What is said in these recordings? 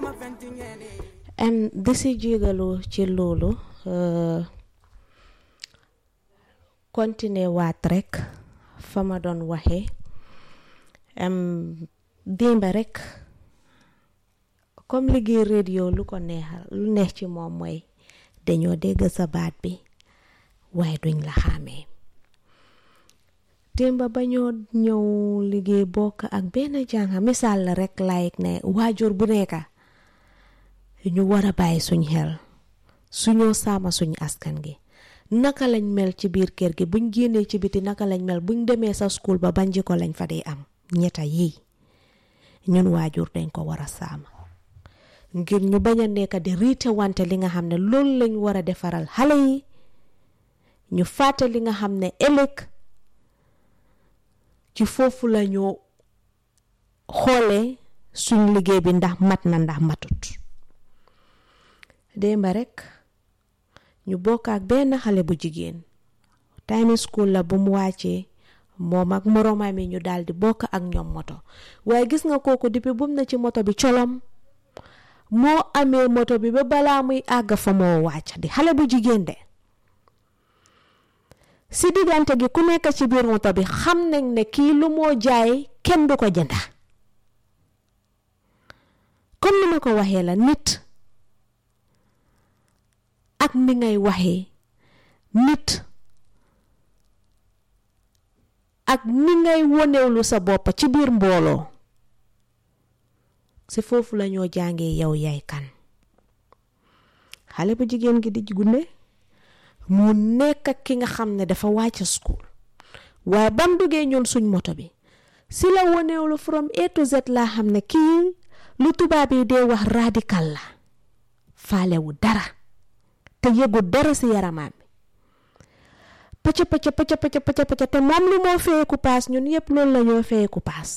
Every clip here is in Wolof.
em di si jégalu ci loolu continuer waat rek fa ma doon waxee démba rek comme liggéey radio lu ko neexal lu neex ci moom mooy dañoo dégg sa baat bi waaye duñ la xàmmee démba ba ñoo ñëw liggéey bokk ak benn jànga misaal la rek like ne waajur bu nekka ñu war a bàyyi suñ xel suñoo saama suñu askan gi naka lañ mel ci biir kër gi buñ génnee ci biti naka lañ mel buñ demee sa school ba ban jikko lañ fa dee am ñetta yii ñun waajur dañ ko war a saama ngir ñu bañ a nekk di riite wante li nga xam ne loolu lañ war a defaral xale yi ñu fàtte li nga xam ne ëllëg ci foofu la ñu xoolee suñ liggéey bi ndax mat na ndax matut démba rek ñu bokk ak benn xale bu jigéen time school la bu mu wàccee moom ak moroomam yi ñu daal di bokk ak ñoom moto waaye gis nga kooku depuis bum na ci moto bi colom moo amee moto bi ba balaa muy àgg fa moo wàcc di xale bu jigéen de si diggante gi ku nekk ci biir moto bi xam nañ ne kii lu moo jaay kenn du ko jënda comme ni ma ko waxee la nit ak ni ngay waxee nit ak ni ngay wonewlu sa bopp ci biir mbooloo si foofu la ñoo jàngee yow yaay kan xale bu jigéen gi di gune mu nekk ak ki nga xam ne dafa wàcc school waaye bam duggee ñun suñ moto bi si la wonewlu from A to Z laa xam ne kii lu tubaab yi dee wax radical la faalewu dara te yëgu dara si yaramaam bi pëcc pëcc pëcc pëcc pëcc pëcc te moom lu moo feyeku paas ñun yépp loolu la ñoo feyeku paas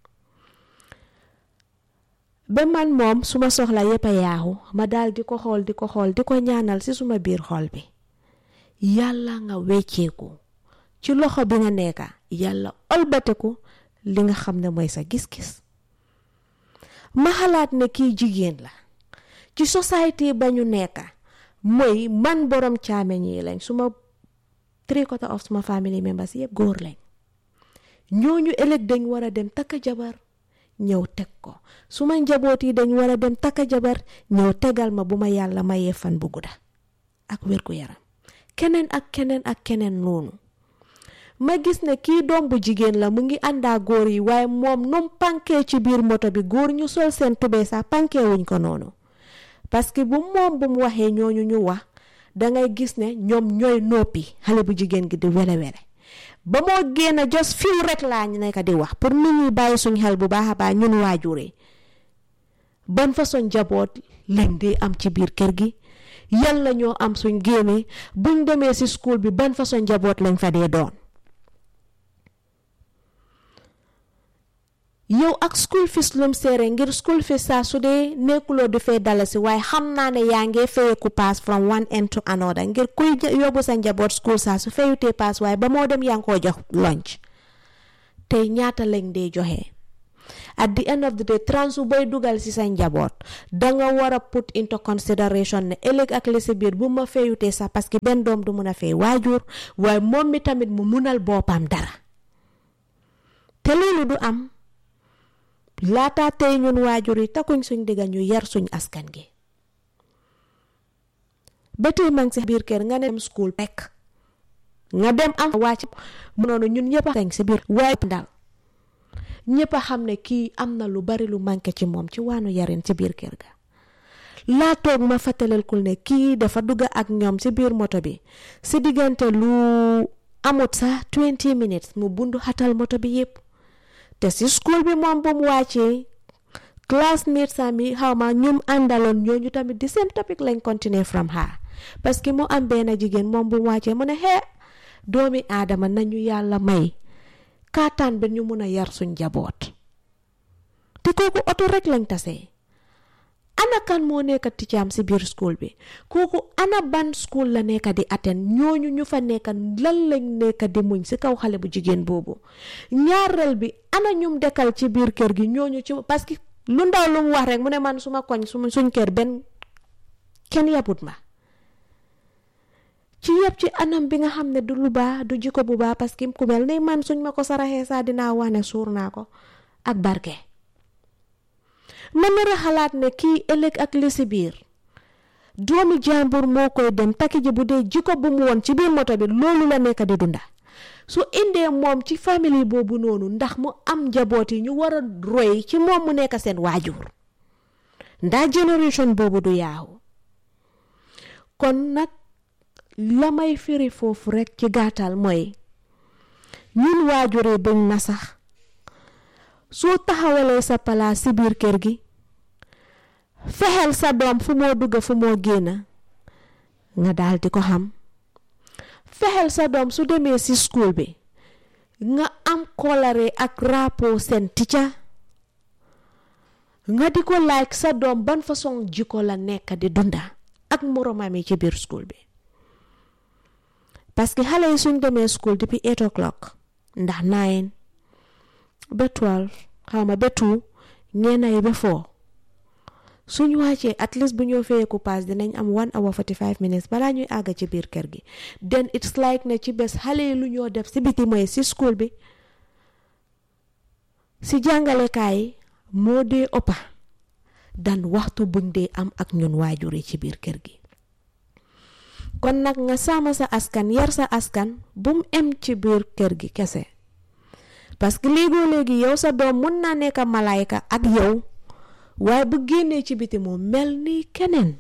ba man moom suma soxla yépp a yaaxu ma daal di ko xool di ko xool di ko ñaanal ci suma biir xol bi yàlla nga wecceeku ci loxo bi nga nekka yàlla olbateku li nga xam ne mooy sa gis-gis ma xalaat ne kii jigéen la ci société ba ñu nekka mooy man borom caameñ yi lañ suma three quarter of suma family members yëpp góor lañ ñooñu ëllëg dañ war a dem takka jabar ñëw teg ko suma njaboot yi dañ war a dem takka jabar ñëw tegal ma bu ma yàlla mayee fan bu gudda ak wér gu yaram keneen ak keneen ak keneen noonu ma gis ne kii doom bu jigéen la mu ngi àndaa góor yi waaye moom num pankee ci biir moto bi góor ñu sol seen tubee sax pankee wuñ ko noonu parce que bu moom bu mu waxee ñooñu ñu wax dangay gis ne ñoom ñooy noppi xale bu jigéen gi di wele wele ba moo génn jos fiw rek laa ñu nekk di wax pour nit ñi bàyyi suñ xel bu baax a baax ñun waajur yi ban façon njaboot lañ di am ci biir kër gi yàlla ñoo am suñ génnee buñ demee ci school bi ban façon njaboot lañ fa dee doon yow ak school fees lum seere ngir school fees saa su dee nekkuloo di fay dalasi waaye xam naa ne yaa ngee fayeku paas from one end to another ngir kuy yóbbu sa njaboot school saa su fayutee paas waaye ba moo dem yaa ngi koo jox lunch tey ñaata lañ dee joxe at the end of the day transu boy dugal ci sa njaboot danga war a put into consideration ne ëllëg ak li si biir bu ma fayutee sax parce que benn doom du mun a fay waajur waaye moom mi tamit mu munal boppam dara te loolu du am laata tey ñun waajur yi takkuñ suñ digga ñu yar suñ askan gi ba tey mang si biir kër nga ne dem school pekk nga dem am wàcc mu noonu ñun ñëpp a si biir waaye dal ñëpp a xam ne kii am na lu bari lu manqué ci moom ci waanu yarin ci biir kër ga laa toog ma fàttalekul ne kii dafa dugg ak ñoom ci biir moto bi si diggante lu amut sax 20 minutes mu bundu xatal moto bi yépp te si school bi moom bu mu wàccee classmates mi xaw ma ñum àndaloon ñooñu tamit di same topic lañ continuer from her parce que mu am benn jigéen moom bu mu wàccee mu ne xee doomi aadama nañu yàlla may kaataan ba ñu mun a yar suñ njaboot te kooku oto rek lañ tasee ana kan moo nekk ticcaam si biir school bi kooku ana ban school la nekk di atten ñooñu ñu fa nekk lan lañ nekk di muñ si kaw xale bu jigéen boobu ñaareel bi ana ñum dekkal ci biir kër gi ñooñu ci parce que lu ndaw lu mu wax rek mu ne man suma koñ suma suñ kër benn kenn yabut ma ci yëpp ci anam bi nga xam ne du lu baax du jikko bu baax parce que ku mel ni man suñ ma ko saraxee saa dinaa wax ne suur naa ko ak barke man na xalaat ne kii ëllëg ak li si biir doomi jàmbur moo koy dem takki ji bu dee jikko bu mu woon ci biir moto bi loolu la nekk di dunda su indee moom ci famille boobu noonu ndax mu am njaboot yi ñu war a roy ci moom mu nekk seen waajur ndax génération boobu du yaaxu kon nag la may firi foofu rekk ci gàttal mooy ñun waajur yi buñ na sax soo taxawalee sa palaas ci biir kër gi fexeel sa doom fu moo dugg fu moo génn nga daal di ko xam fexeel sa doom su demee ci school bi nga am kolare ak rapport seen ticca nga di ko laaj sa doom ban façon jikko la nekk di dunda ak moromam yi ci biir school bi parce que xale yi suñ demee school depuis eight o'clock ndax nine ba twelve xaw ma ba two ñeena yi ba four suñ wàccee at least bu ñoo feyeeku paas dinañ am one hour forty five minutes balaa ñuy àgg ci biir kër gi then it's like ne ci bés xale yi lu ñoo def si biti mooy si school bi si jàngalekaay yi moo dee ëppa dan waxtu buñ dee am ak ñun waajur yi ci biir kër gi kon nag nga sàmm sa askan yar sa askan bum em ci biir kër gi kese parce que léegoo léegi yow sa doom mun naa nekk malaayka ak yow waaye bu génnee ci biti moom mel ni keneen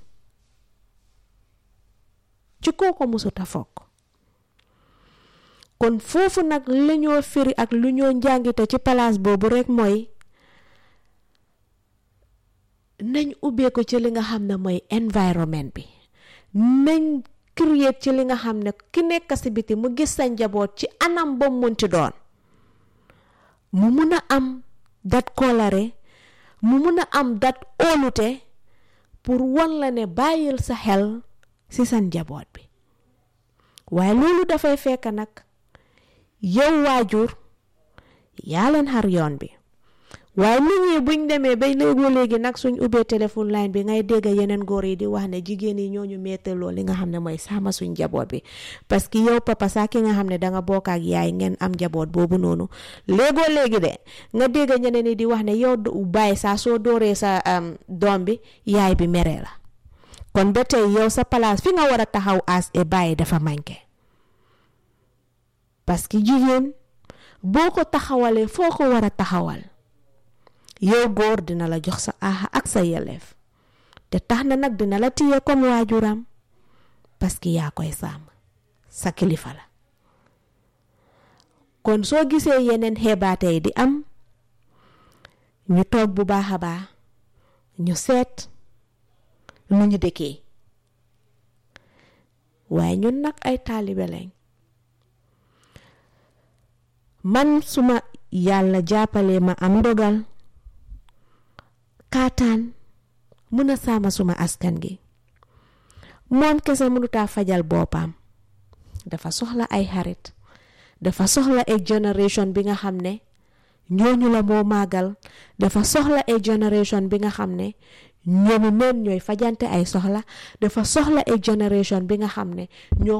ci kooko musuta fokk kon foofu nag la ñoo firi ak lu ñoo njàngite ci palaas boobu rekk mooy nañ ubbeeku ci li nga xam ne mooy environnement bi nañ create ci li nga xam ne ki nekk si biti mu gis sa njaboot ci anam ba munti doon mu mun a am dat kolare mu mun a am dat óolute pour wan la ne bàyyil sa xel ci sa njaboot bi waaye loolu dafay fekk nag yow waajur yaa leen xar yoon bi waaye nit ñi buñ demee ba léegoo léegi nag suñ ubbee téléphone line bi ngay dégg yeneen góor yi di wax ne jigéen yi ñooñu méttaloo li nga xam ne mooy sama suñ njaboot bi parce que yow papa saa ki nga xam ne danga bokk ak yaay ngeen am njaboot boobu noonu léegoo léegi de nga dégg ñeneen ñi di wax ne yow bàyyi saa soo dooree sa doom bi yaay bi meree la kon ba tey yow sa place fi nga war a taxaw as e bàyyi dafa manqué parce que jigéen boo ko taxawalee foo ko war a taxawal yow góor dina la jox sa aaxa ak sa yelleef te tax na nag dina la téye comme waajuram parce que yaa koy sàmm sa kilifa la kon soo gisee yeneen xeebaate yi di am ñu toog bu baax a baax ñu seet nu ñu dëkkee waaye ñun nag ay taalibe lañ man suma yàlla jàppale ma am ndogal kaataan mun a saama suma askan gi moom kese mënutaa fajal boppam dafa soxla ay xarit dafa soxla ay generation bi nga xam ne ñooñu la moo màggal dafa soxla ay generation bi nga xam ne ñoomi neen ñooy fajante ay soxla dafa soxla ay generation bi nga xam ne ñoo